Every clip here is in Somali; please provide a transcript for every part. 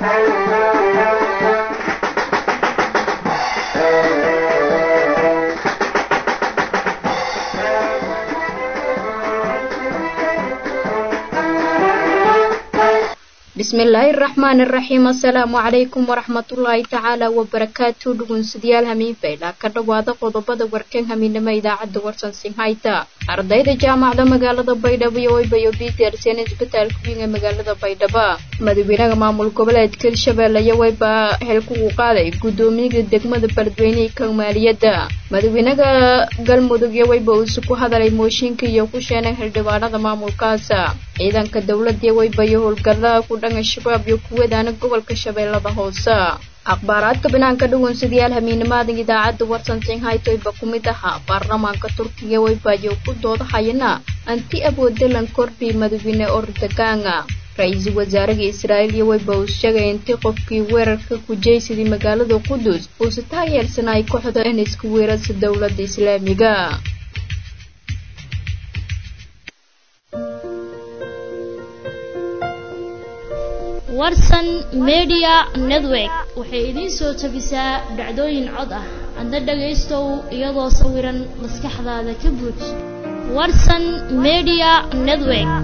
bismillaahi raxmaani raxiim assalaamu calaykum waraxmatullaahi tacaala wabarakaatu dhugunsidayaal hamiinfayla ka dhowaada qodobada warkan hamiinama idaacadda warsan sinhayta ardayda jaamacada magaalada baydhabo iyo waybayo btrcn isbitaalka weyn ee magaalada baydhabo madaxweynaha maamul goboleedka hirshabeelle iyo wayba xilkugu qaaday guddoomiyaga degmada beledweynihii ka maaliyadda madaxweynaha galmudug iyo wayba uuse ku hadalay mooshinka iyo ku sheenay xildhibaanada maamulkaasa ciidanka dowladda wayba iyo howlgallada ku dhanka shabaab iyo kuwadaana gobolka shabeellada hoose akhbaaraadka banaanka dhugunsidayaal hamiinimaadan idaacadda warsan sinhaytoyba ku mid ahaa baarlamaanka turkiga waybayo ku doodahayana anti aboodalan kordhi madaxweyne ordagaanga ra-iisul wasaaraha israa'iil iyo wayba uu sheegay intii qofkii weerarka ku jeysaday magaalada qudus uuse taageersanay kooxda in isku weerarsa dowladda islaamiga warsan media network waxay idiin soo tabisaa dhacdooyin cod ah adna dhagaystow iyadoo sawiran maskaxdaada ka buuj warsan media network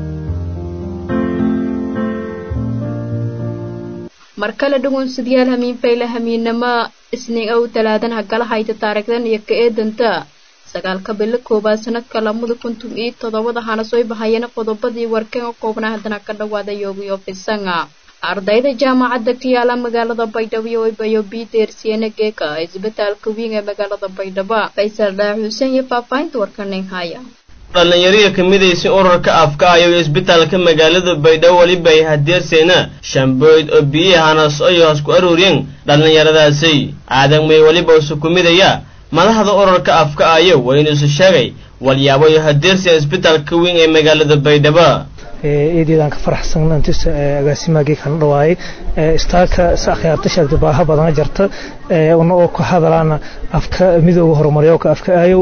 mar kale dhugunsidayaal hamiinfayla hamiinamo isniin ow talaadan hagala hayta taarikhdan iyo ka eedanta sagaalka bilo koowaad sanadka lamada kuntum iyo toddobada hana soo bahayana qodobadii warkan u koobnaa haddana ka dhawaada yoogiyo fisanga ardayda jaamacadda ka yaala magaalada baydhabo iyo waybayo bdersiana geeka isbitaalka weyn ee magaalada baydhabo faysal dhaar xuseen iyo faahfaahinta warkanin haya dhallinyariya ka midaysa urarka afka ayo isbitaalka magaalada baydhabo weliba ay hadeerseena shamboyd oo biyahanas ay hoos ku aruuriyeen dhallinyaradaasi aadamay weliba usu ku midaya madaxda urarka afka ayo waa inuusu sheegay walyaabo iyo hadeersiya isbitaalka weyn ee magaalada baydhabo eedeedaan ka faraxsan intis agaasimaagii kana dhawaayay istaalka si akhyaarta sheegtay baaha badana jarta una oo ka hadalaana afka midooga horumaryoka afka aayow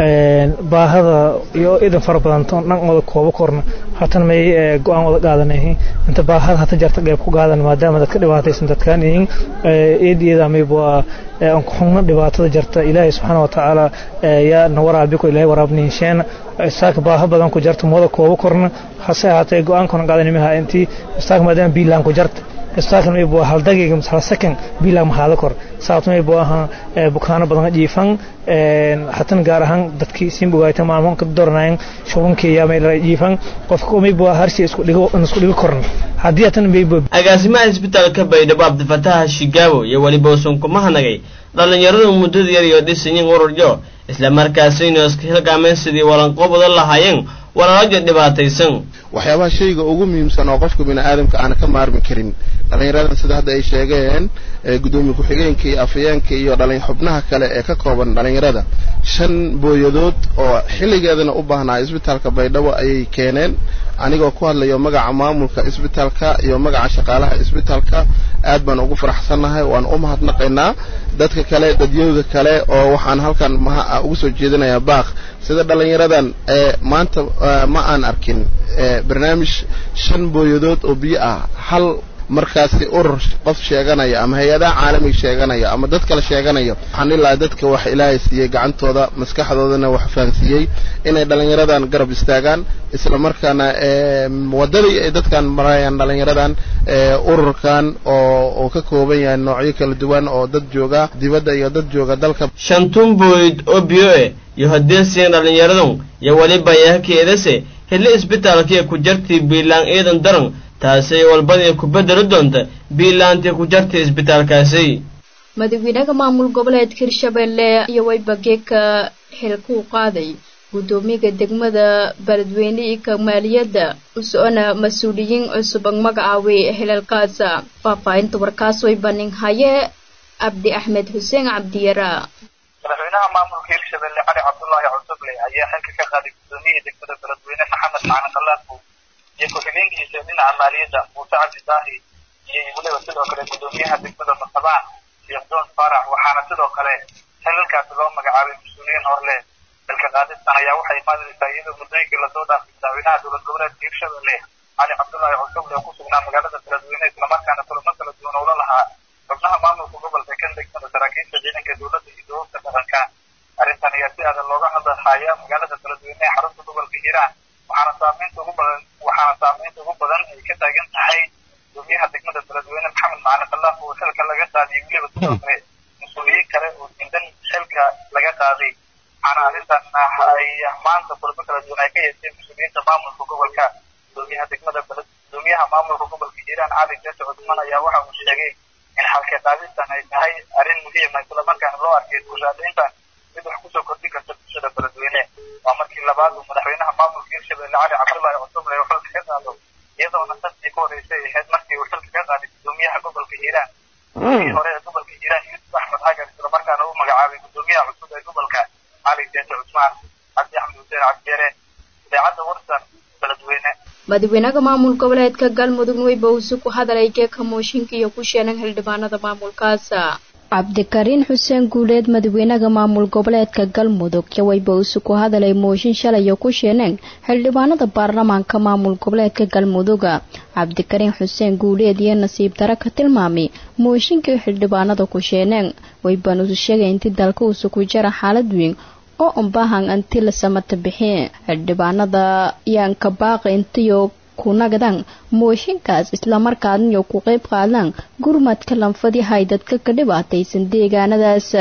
baahada iyo idan fara badanto dhan wada koobo korna hatan may go-aan wada qaadanayihiin inta baahada hata jarta qeyb ku qaadan maadaama dadka dhibaataysan dadkaan yihiin eedeeda mayb waa aan ku xungna dhibaatada jarta ilaahay subxaana watacaala yaa na waraabiko ilaahay waraabnihinsheena istaalka baaha badan ku jarta wada koobo korna hase ahaatee go-aankuna qaadanimiha intii istaalka maadaama biilaan ku jarta istaalkan mayb waa hal daqiiqa mise hal second biilaan maxaada kor sababto mayb waa ahaa bukaano badan jiifan hatan gaar ahaan dadkii siin bogaayta maalmo ka doranayan shubankeeya may jiifan qofka mayb waa harsi isku dhigo isku dhigo korna haddii hatan mayb agaasimaha isbitaalka baydhabo cabdifataha shigaabo iyo weliba usan kuma hanagay dhallinyaradu muddada yar iyo dhisayin ururyo isla markaasaynu iska hilqaameen sidii walanqoobada lahaayeen walaalaja dhibaataysan waxyaabaha shayga ugu muhiimsan oo qofka bini aadamka aana ka maarmi karin dhallinyaradan sida hadda ay sheegeen gudoomiye ku-xigeenka iyo afayeenka iyo dhalin xubnaha kale ee ka kooban dhallinyarada shan booyadood oo xilligeedana u baahnaa isbitaalka baydhabo ayay keeneen anigoo ku hadlayo magaca maamulka isbitaalka iyo magaca shaqaalaha isbitaalka aad baan ugu faraxsannahay waan u mahadnaqaynaa dadka kale dadyooga kale oo waxaan halkan ugu soo jeedinayaa baaq sida dhallinyaradan maanta ma aan arkin barnaamij shan booyadood oo biyo ah hal markaasi urur qof sheeganaya ama hay-adaha caalamiga sheeganaya ama dad kale sheeganaya waxaan ilaa dadka wax ilaahay siiyey gacantooda maskaxdoodana wax fahansiiyey inay dhallinyaradan garab istaagaan isla markaana waddadii ay dadkan marayaan dhallinyaradan ururkan oo uu ka kooban yahay noocyo kala duwan oo dad jooga dibadda iyo dad jooga dalka shantun booyd oo biyo e iyo hadeersiyan dhallinyaradun iyo weliba yahakeedase hille isbitaalkii ku jartii biilaan ciidan daran taasay walbadii ku bedeli doonta biilaantii ku jartay isbitaalkaasi madaxweynaha maamul goboleedka hirshabeelle iyo wayba geeka xilkuu qaaday guddoomiyaga degmada beledweyne iyo ka maaliyadda u socona mas-uuliyiin cusub ang magacaaway xilalkaasa faahfaahinta warkaas way banin haye cabdi axmed xuseen cabdiyara madaxweynaha maamulka hirshabelle cali cabdullaahi cusuble ayaa xilka ka qaaday guddoomiyaha degmada beledweyne maxamed macalin khalaafo iyo ku-xigeenkiisa dhinaca maaliyadda muuse cabdi daahi iyo weliba sidoo kale guddoomiyaha degmada masabaan sheekh joon faarax waxaana sidoo kale xilalkaasi loo magacaabay mas-uuliyiin horle xilka qaadistan ayaa waxay imaanaysaa iyadoo muddooyinkii lasoo dhaafay madaxweynaha dowlad goboleedka hirshabelle cali cabdullaahi cusuble oo ku sugnaa magaalada beledweyne islamarkaana kulamo kala si adag looga hadalhaya magaalada beledweyne ee xarunta gobolka hiiraan waxaana saameynta ugu badan waxaana saameynta ugu badan ay ka taagan tahay gudoomiyaha degmada beledweyne maxamed macalin khalaaf oo xilka laga qaadiyay weliba sidoo kale mas-uuliyiin kale oo diidan xilka laga qaaday waxaana arrintan ay maanta kulamo kala duwan ay ka yeesheen mas-uuliyiinta maamulka gobolka gudoomiyaha degmada beled gudoomiyaha maamulka gobolka hiiraan cali jeese cusman ayaa waxa uu sheegay in xalka qaadistan ay tahay arrin muhiima islamarkaana loo arkay bulshaadayntan mid wax kusoo kordhin karta bulshada beledweyne waa markii labaad uu madaxweynaha maamulka hirshabelle cali cabdullaahi cusuble uu xilka ka qaado iyadoona santii ku horeysay ahayd markii uu xilka ka qaaday gudoomiyaha gobolka hiiraan gudoomiyihi hore ee gobolka hiiraan yuusuf axmed xagar islamarkaana uu magacaabay gudoomiyaha cusub ee gobolka cali jeese cusmaan cabdi axmed xuseen cabdiyeere idaacadda warsan beledweyne madaxweynaha maamul goboleedka galmudug weyba uuse ku hadalay geeka mooshinka iyo ku sheenan xildhibaanada maamulkaas cabdikariin xuseen guuleed madaxweynaha maamul goboleedka galmudug yaweyba uuse ku hadalay mooshin shalay oo ku sheeneen xildhibaanada baarlamaanka maamul goboleedka galmuduga cabdikariin xuseen guuleed iyo nasiib dare ka tilmaamay mooshinkii xildhibaanada ku sheeneen weyban usu sheegay intii dalka uuse ku jara xaalad weyn oo unbahan anti la samata bixin xildhibaanada yaanka baaqi intiyo ku nagdaan mooshinkaas islamarkaadniyo ku qayb qaadaan gurmadka lanfadihay dadka ka dhibaataysan deegaanadaas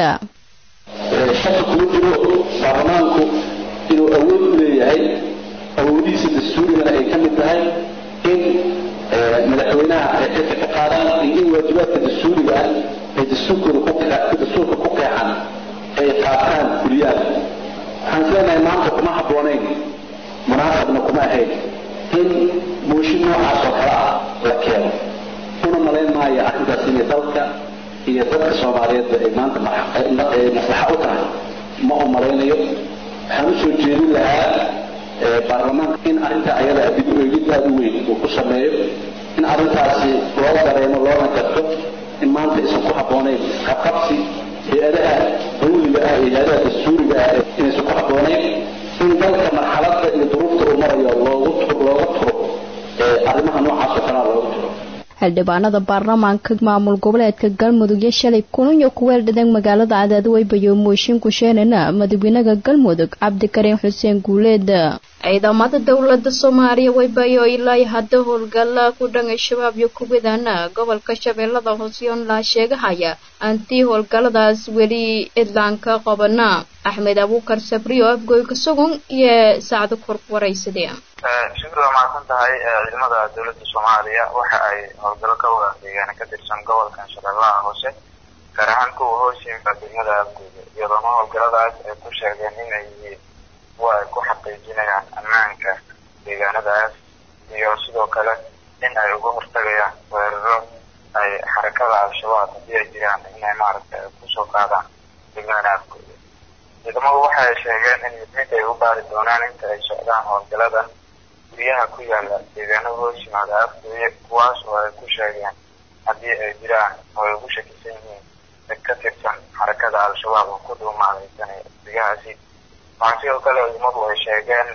shaka kuma jiro baarlamaanku inuu awood u leeyahay awoodihiisa dastuurigana ay ka mid tahay in madaxweynaha ay xilka ka qaadaan iyo in waajibaadka dastuuriga ah ay dastuurkooda dastuurka ku qeexan ay qaataan kuliyaan waxaan islenahay maanta kuma habboonayn munaasabna kuma ahayn in mooshin noocaas oo kale ah la keeno una malayn maayo arrintaas inay dalka iyo dadka soomaaliyeedba ay maanta maslaxa u tahay ma u malaynayo waxaan usoo jeedin lahaa baarlamaanka in arrinta ayada dib u eegid aada u weyn uu ku sameeyo in arrintaasi loo dareemo loona garto in maanta aysan ku habboonayn isqabqabsi hay-adaha dawliga ah iyo hay-adaha dastuuriga ah inaysan ku habboonayn in dalka marxaladda iyo duruufta uu marayo loogu looga turo arrimaha noocaas oo kalea looga turo xildhibaanada baarlamaanka maamul goboleedka galmudug iyo shalay kulanyo kuweel dhadeen magaalada cadaadweybayo mooshin sheenana madaxweynaha galmudug cabdikariin xuseen guuleed ciidamada dowlada soomaaliya weybayo ilaa hadda howlgala ku dhanay shabaab iyo kuwadana gobolka shabeellada hoosyoon laa sheegahaya antii howlgaladaas weli idlaanka qabana axmed abuukar sabriyo afgoyka sugun iyo saacdo kor waraysadee shukri waa mahadsan tahay ciidamada dowladda soomaaliya waxa ay howlgalo ka wada deegaana ka tirsan gobolkan shabeellaha hoose gaar ahaan kuwa hoos yimida degmada afgooda iyadoona howlgaladaas ay ku sheegeen inay yihiin kuwa ay ku xaqiijinayaan ammaanka deegaanadaas iyo sidoo kale in ay uga hortagayaan weeraro ay xarakada al-shabaab haddii ay jiraan inay maaragtay kusoo qaadaan degmada afgooda ciidamadu waxa ay sheegeen in mid mid ay u baari doonaan inta ay socdaan howlgaladan guryaha ku yaala deegaanada hoos yimaada afgooye kuwaas oo ay ku sheegeen haddii ay jiraan oo ay ugu shakisan yihiin mid ka tirsan xarakada al-shabaab oo ku dhuumaalaysanaya guryahaasi waxaa sidoo kale ciidamadu ay sheegeen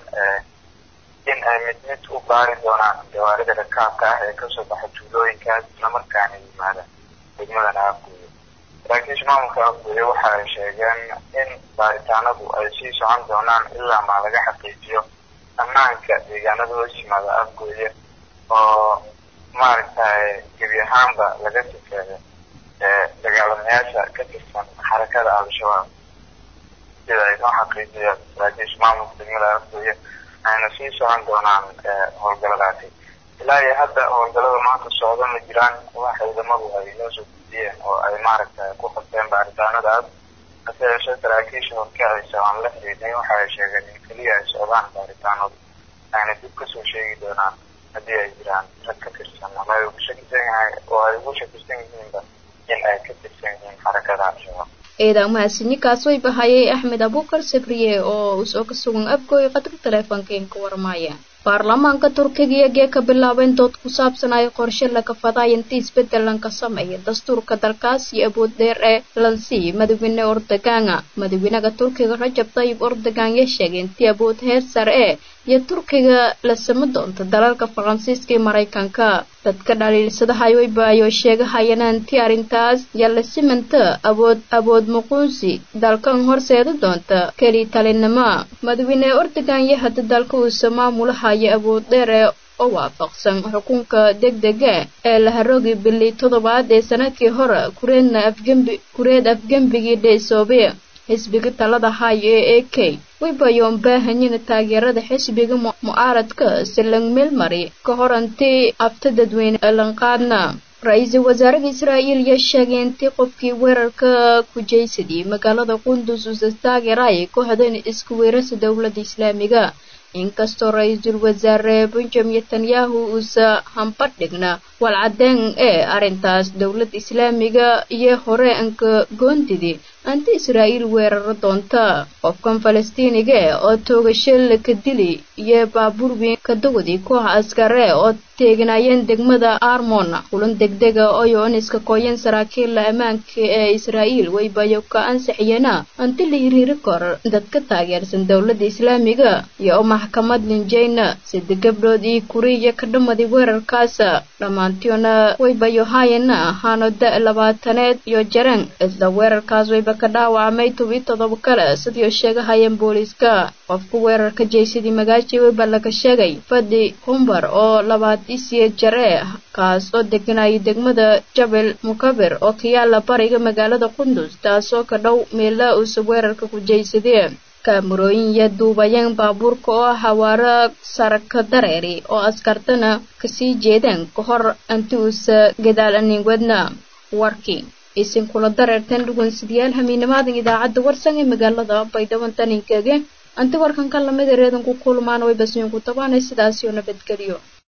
in ay mid mid u baari doonaan gawaarida rakaabka ah ee kasoo baxa tuulooyinkaas islamarkaana yimaada degmadan afgooye saraakiisha maamulka afgooye waxa ay sheegeen in baaritaanadu ay sii socon doonaan ilaa maa laga xaqiijiyo ammaanka deegaanada hoos yimaada afgooye oo maaragtay gebi ahaanba laga sifeeyo dagaalamayaasha ka tirsan xarakada al-shabaab sida ay noo xaqiijiyeen saraakiisha maamulka degmada afgooye ayna sii socon doonaan howlgaladaasi ilaa iyo hadda howlgalada maanta socda ma jiraan wax ciidamadu ay noo soo gudbiyeen oo ay maaragtay ku qabteen baaritaanadaas hase yeeshee saraakiisha horkacaysa aan la xiriidnay waxa ay sheegeen in keliya ay socdaan baaritaanadu ayna dib kasoo sheegi doonaan haddii ay jiraan rag ka tirsan ama ay ugu shakisan yahay oo ay ugu shakisan yihiinba in ay ka tirsan yihiin xarakada al-shabaab ciidan mahadsanikaas way bahayay axmed abuukar sabriye oo usoo ka sugan afgooy qadka taleefonkeenka warmaya baarlamaanka turkiga iyo gee ka bilaabeen dood ku saabsan ay qorshe laga faday intii isbedelanka sameeya dastuurka dalkaas iyo awood dheer ee lansii madaxweyne ordogaana madaxweynaha turkiga rajab tayib ordogan ya sheegay intii awood heer sare ee iyo turkiga la sama doonta dalalka faransiiska iyo maraykanka dadka dhaliilsadahay wayba ayoo sheegahayana intii arrintaas iyo la simanta awood awood muquunsi dalkan horseeda doonta keli talinimo madaxweyne ordogan iyo hadda dalka uusa maamulahaya awood dheer ee oo waafaqsan xukunka degdega ee la haroogi bilii toddobaad ee sanadkii hore kureedna afgembi kureed afgembigii dheesoobe xisbiga talada hayo ee a k waybayoon baahanyina taageerada xisbiga mucaaradka si lang meelmari ka hor intii abta dadweyne lanqaadna ra-iisul wasaaraha israa'iil yaa sheegay intii qofkii weerarka ku jeysadiyey magaalada qundus uusa taageeraya kooxdan isku weerarsa dowladda islaamiga inkastoo ra-iisul wasaare benjamin netanyahu uusa hambadhigna walcadeen ee arrintaas dowladda islaamiga iyo hore anka goondidi anti israa'iil weeraro doonta qofkan falastiiniga oo toogasho laka dili iyo baabuur weyn ka dawadi koox askare oo teeganayeen degmada armon kulan degdega oyoon iska kooyan saraakiilla ammaanka ee israa'iil waybayo ka ansixiyana anti la hiriiri kor dadka taageersan dowladda islaamiga iyo oo maxkamad linjeyna sida gabdhood iyo kuriya ka dhammaday weerarkaas dhammaantiona waybayo haayana ahaano da- labaataneed iyo jaraan isla weerarkaas wayba ka dhaawacmay tobi todoba kale sidii sheegahayeen booliiska qofka weerarka jeysadii magaaji wayba laga sheegay fadi humbar oo labaad isiye jare kaas oo deganayay degmada jabel mukabir oo ka yaala bariga magaalada qundus taasoo ka dhow meela uusa weerarka ku jeysadee kaamarooyin iyo duubayeen baabuurka oo hawaaro saraka dareeri oo askartana kasii jeedeen ka hor inti uusa gadaal aninwadna warkii isin kula dareerteen dhugunsidayaal hamiinimaadan idaacadda warsan ee magaalada baydhabo taninkeege anti warkan ka lamid ereedan ku kulmaan way basmiin ku tabaanay sidaas iyo nabadgelyo